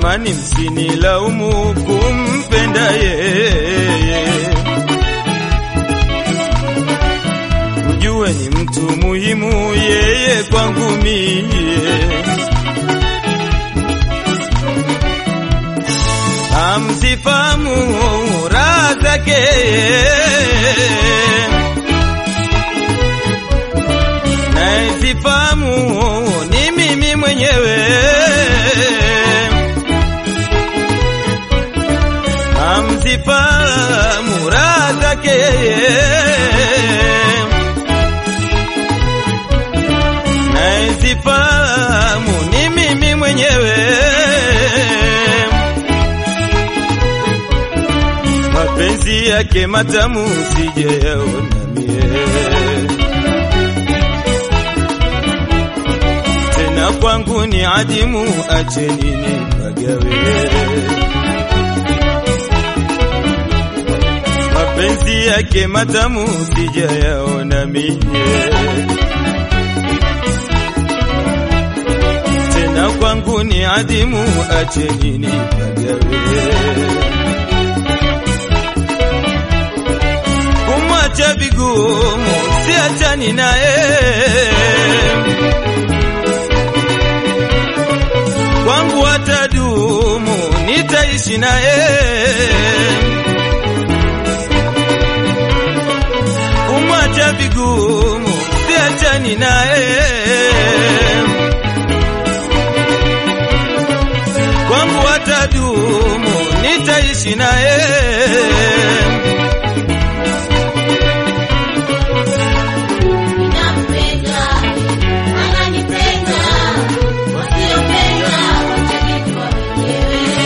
Jamani, msinilaumu kumpenda yeye, mjue ni mtu muhimu yeye kwangu mie. Amsifamu raha zake nazifamu ni mimi mwenyewe. Amsifamu raha zake nazifamu ni mimi mwenyewe. mapenzi yake matamu sijayaona mie, tena kwangu ni adimu, acheni nipagawe. Mapenzi yake matamu sijayaona mie, tena kwangu ni adimu, acheni nipagawe. kumwacha vigumu, siachani naye. Kwangu atadumu, nitaishi naye. Kumwacha vigumu, siachani naye. Kwangu atadumu, nitaishi naye. Ninampenda, ananipenda, wasiopenda watajijua wenyewe.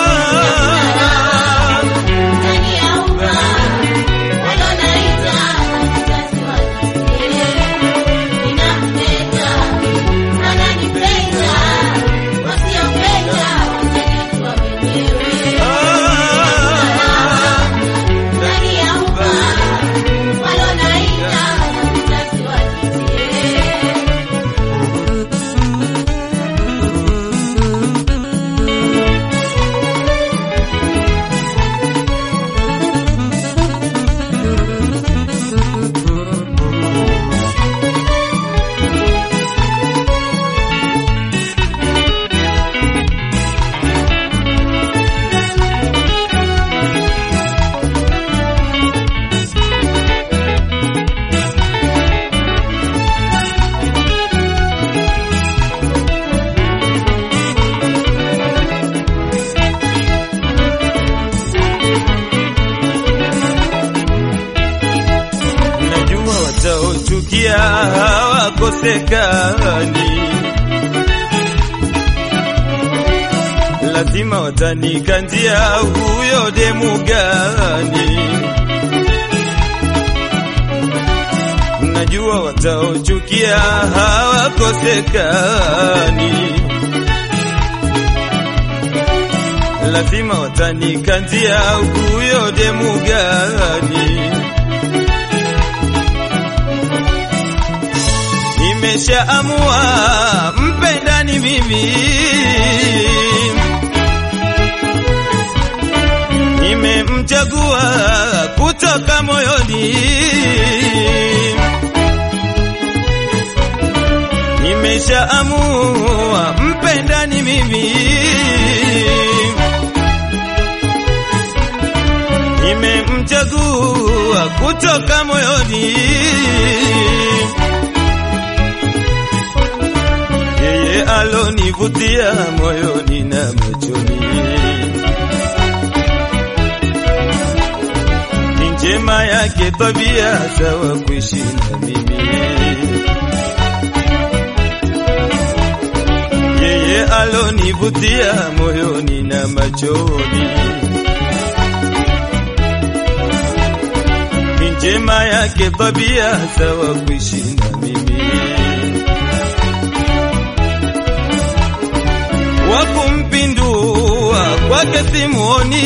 Ndani ya umma, walonaita wazazi wake. Ninampenda, ananipenda, wasiopenda watajijua wenyewe. Ndani ya umma, walonaita wazazi wake. Najua wataochukia hawakosekani, lazima watanikanjia huyo demu gani. Najua wataochukia hawakosekani, lazima watanikanjia huyo demu gani. Nimeshaamua mpendani mimi, nimemchagua kutoka moyoni, nimeshaamua mpendani mimi, nimemchagua kutoka moyoni. yeye alonivutia moyoni na machoni, ni njema yake tabia sawa kuishi na mimi. Yeye alonivutia moyoni na machoni, ni njema yake tabia sawa kuishi na mimi. wa kumpindua kwake simuoni,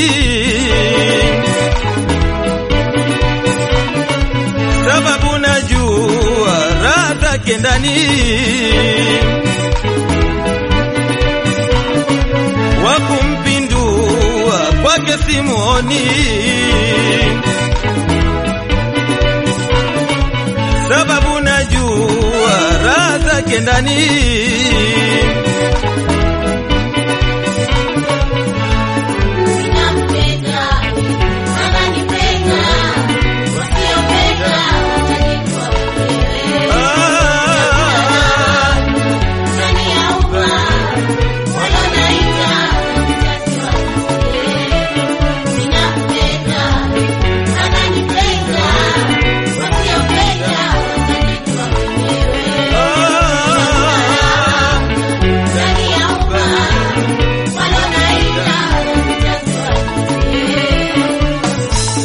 sababu najua raha zake ndani. Wa rohoni, sababu najua raha zake ndani. Ninampenda, ananipenda, wasiopenda watajijua wenyewe. Ah, Ndani ya umma, walonaita mzazi wasikie. Ninampenda, ananipenda, wasiopenda watajijua wenyewe. ah, Ndani ya umma, walonaita mzazi wasikie.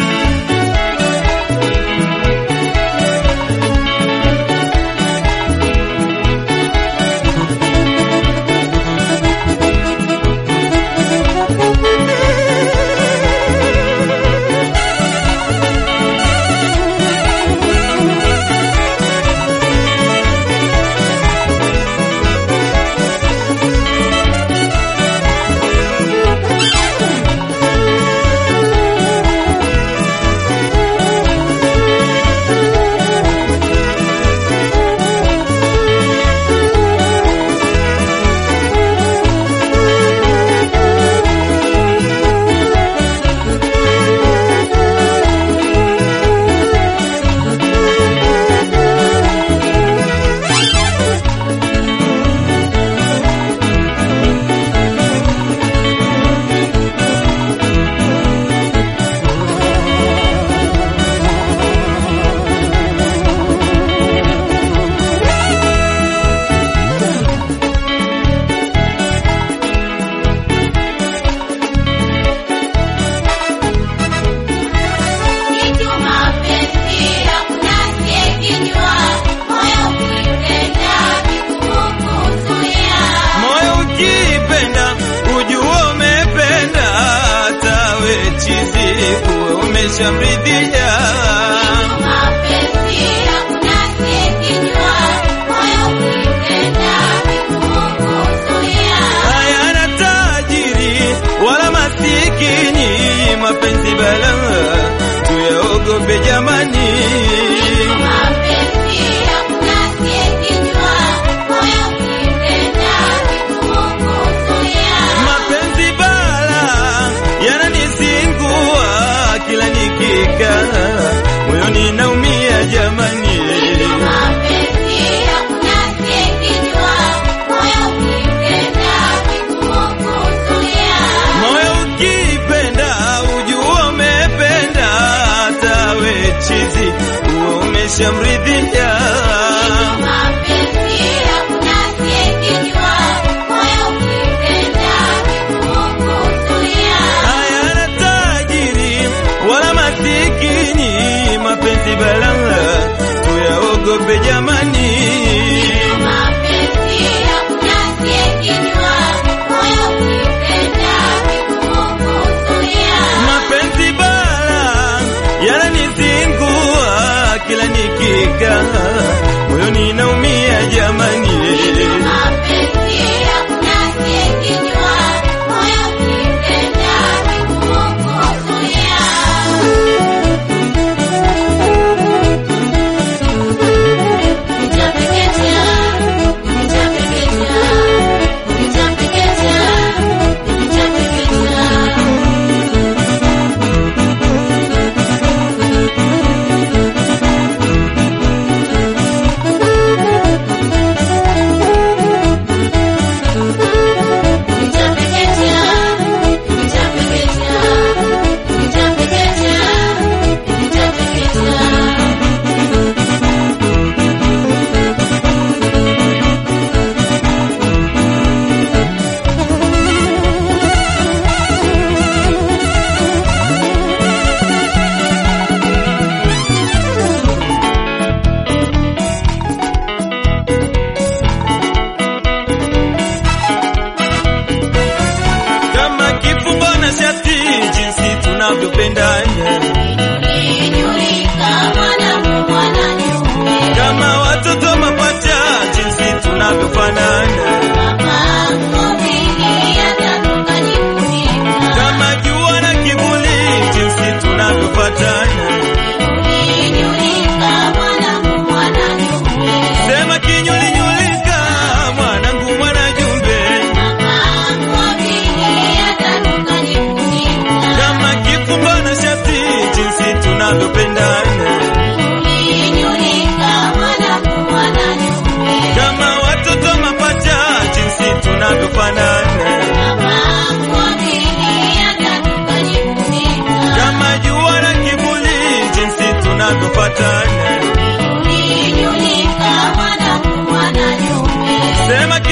Kitu mapenzi hakuna asiyekijua, moyo ukipenda vikukuzuia. moyo ukipenda ujua umependa, hata we chizi kuwe umeshamridhia. Kitu mapenzi hakuna asiyekijua, moyo ukipenda vikukuzuia. hayana tajiri wala masikini, mapenzi balaa tuyaogope jamani. Kitu mapenzi hakuna asiyekijua, moyo ukipenda vikukuzuia. Mapenzi bala yananizingua, kila nikikaa moyoni naumia jamani. Mapenzi hakuna asiyekijua, moyo ukipenda vikukuzuia. Moyo ukipenda ujua umependa, hata we chizi uwe umeshamridhia. Mapenzi hakuna asiyekijua, moyo ukipenda vikukuzuia. hayana tajiri wala masikini, mapenzi balaa tuyaogope jamani. Mapenzi hakuna asiyekijua, moyo ukipenda vikukuzuia. Mapenzi bala yananizingua, kila nikikaa moyoni naumia jamani. Mapenzi hakuna asiyekijua, moyo ukipenda vikukuzuia. Nitapeketea, nitapeketea, nitapeketea, nitapeketea. Nitapeketea, nitapeketea, nitapeketea, nitapeketea. Kama kifungo na shati, jinsi tunavyopendana, Ijulikana mwanangu mwananyume, kama watoto mapacha, jinsi tunavyofanana, mapango mengi yatatoka jifunika. kama jua na kivuli Sema